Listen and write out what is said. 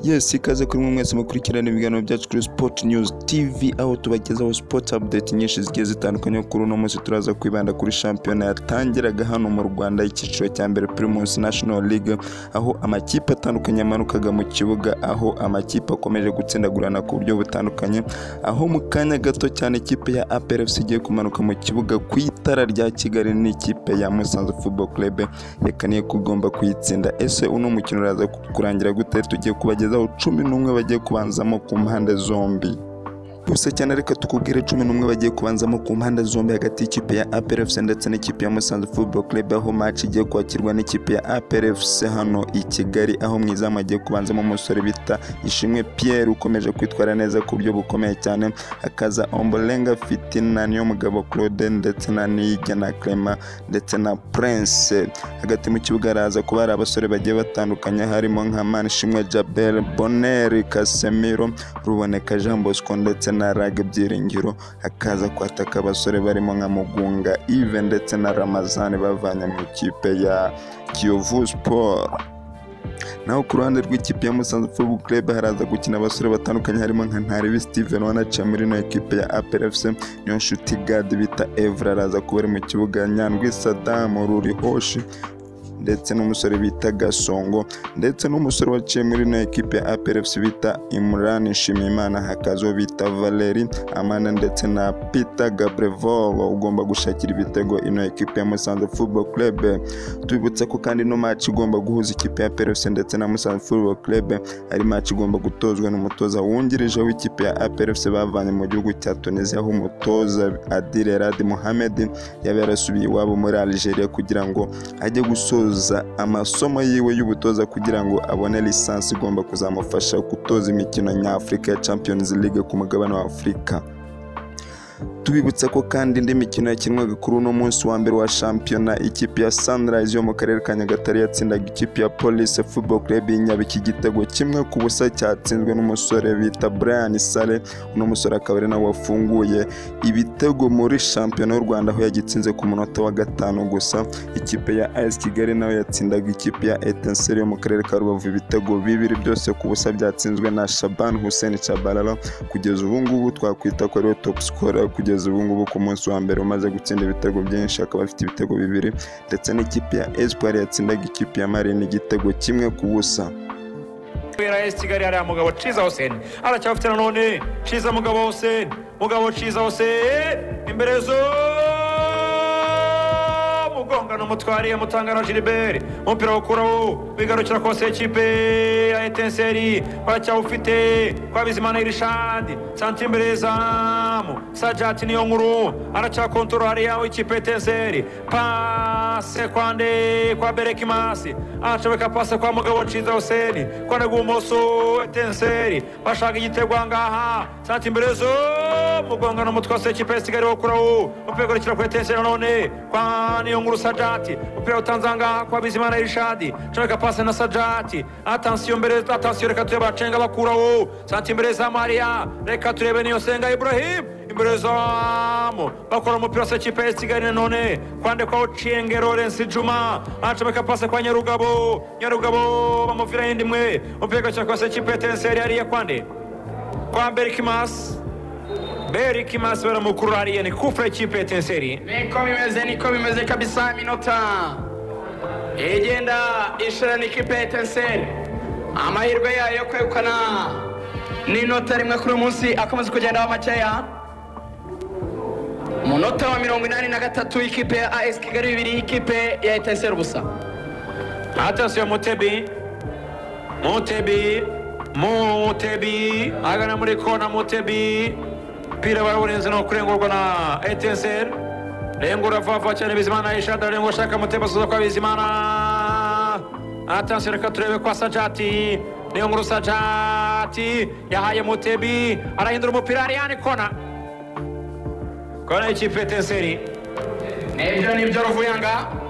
yes ikaze kuri mwe mwese mukurikirana ibiganiro byacu kuri sport news tv aho tubagezaho sport update nyinshi zigiye zitandukanye kuri uno munsi turaza kwibanda kuri shampiyona yatangiraga hano mu rwanda icyiciro cya mbere primus national league aho amakipe atandukanye yamanukaga mu kibuga aho amakipe akomeje gutsindagurana ku buryo butandukanye aho mu kanya gato cyane ikipe ya APRFC igiye kumanuka mu kibuga ku itara rya kigali n'ikipe ya musanze football club yakaniye kugomba kuyitsinda ese uno mukino uraza kurangira gute tugiye kubagezaho cumi n'umwe bagiye kubanzamo ku mpande zombi gusa cyane reka tukubwire cumi n'umwe bagiye kubanzamo ku mpande zombi hagati y'ikipe ya APRFC ndetse n'ikipe ya Musanze Football Club aho match igiye kwakirwa n'ikipe ya APRFC hano i Kigali aho mu izamu hagiye kubanzamo umusore bita Ishimwe Pierre ukomeje kwitwara neza ku buryo bukomeye cyane hakaza Ombolenga Fitina niyo mugabo Claude ndetse na Niyijya na Clement ndetse na Prince hagati mu kibuga haraza kuba hari abasore bagiye batandukanye harimo nka Manishimwe Jabel Bonner Casemiro Ruboneka Jean Bosco ndetse na raga byiringiro hakaza kwataka abasore barimo nka mugunga ive ndetse na ramazani bavanye mu ikipe ya kiyovu sport naho ku ruhande rw'ikipe ya musanze football club haraza gukina abasore batandukanye harimo nka ntaribi steven wanaciye muri ino ekipe ya aprfc niyo nshuti gadi bita evra araza kuba ari mu kibuga nyandwi sadamu ruri hoshi ndetse n'umusore bita gasongo ndetse n'umusore waciye muri ino ekipe ya APRFC bita Imran Nshimiyimana hakazo bita Valeri Amana ndetse na Peter Gabrevol ugomba gushakira ibitego ino ekipe ya Musanze Football Club tubibutsa ko kandi ino match igomba guhuza ikipe ya APRFC ndetse na Musanze Football Club ari match igomba gutozwa n'umutoza wungirije w'ikipe ya APRFC bavanye mu gihugu cya Tunisia aho umutoza Adil Rad Mohamed yaba yarasubiye iwabo muri Algeria kugira ngo ajye gusoza gutoza amasomo yiwe y'ubutoza kugira ngo abone lisansi igomba kuzamufasha gutoza imikino nyafurika ya Champions League ku mugabane wa Afurika tubibutsa ko kandi indi mikino yakinwaga kuri uno munsi wa mbere wa shampiyona ikipe ya Sunrise yo mu karere ka Nyagatare yatsindaga ikipe ya Police Football Club Nyabiki igitego kimwe ku busa cyatsinzwe n'umusore bita Brian Sale uno musore akaba ari nawe wafunguye ibitego muri shampiyona y'u Rwanda aho yagitsinze ku munota wa gatanu gusa ikipe ya AS Kigali nawe yatsindaga ikipe ya Etincelle yo mu karere ka Rubavu ibitego bibiri byose ku busa byatsinzwe na Shaban Hussein Chabalala kugeza ubu ngubu twakwita ko ariwe top scorer kugeza kugeza ubu ngubu ku munsi wa mbere umaze gutsinda ibitego byinshi akaba afite ibitego bibiri ndetse n'ikipe ya Espoir yatsindaga ikipe ya Marine igitego kimwe ku busa kubera esi kigali hariya mugabo ciza hoseni aracyafite nanone ciza mugabo hoseni mugabo ciza hoseni imbere zo mugongano mutwariye mutangana giliberi umupira wukuraho wigarukira kose ekipe ya etenseri baracyawufite kwa bizimana irishandi santi imbere yezamu sajati niyo nkuru aracyakontorora hariya w'ikipe etenseri pase kwande kwa berekimasi aracobeka pase kwa mugabo ciza huseni kwa negumoso etenseri bashaka igitego ahangaha santi imbere yezo mugongano mutwase ekipe ya kigali wukuraho umupira ugarukira kuri etenseri nanone kwa niyo nkuru Muguru Sajati upira utanzanga kwa Bizimana Irishadi comeka pase na Sajati atansiyo mbere atansiyo reka turebe acenga bakuraho santi imbere za Maria reka turebe niyo senga Ibrahim imbere zamu bakora umupira se kipe ya Kigali none kwande kwa Ochienge Lawrence Juma acomeka pase kwa Nyarugabo Nyarugabo bamuvira yindi mwe upira cyo kwa se kipe Tenseri ariye kwande kwa Berkimas beri kimasi baramukuru hariya ni kufure kipe ya tenseri niko bimeze niko bimeze kabisa iminota igenda ishorana ikipe ya tenseri amahirwe yayo yo kwegukana n'inota rimwe kuri uyu munsi akomeza kugendaho makeya umunota wa mirongo inani na gatatu ikipe ya as kigali bibiri ikipe ya etenseri ubusa atansiyo mutebi mutebi mutebi agana muri kona mutebi umupira barawurenze no kurengurwa na etenseri rengura vava cyane bizimana ishada rengura shaka mutema suza kwa bizimana atansiyo reka turebe kwa sajati niyo nkuru sajati yahaye mutebi arahindura umupira ariyane kona kona y'ikipe etenseri nibyo nibyo ruvuyanga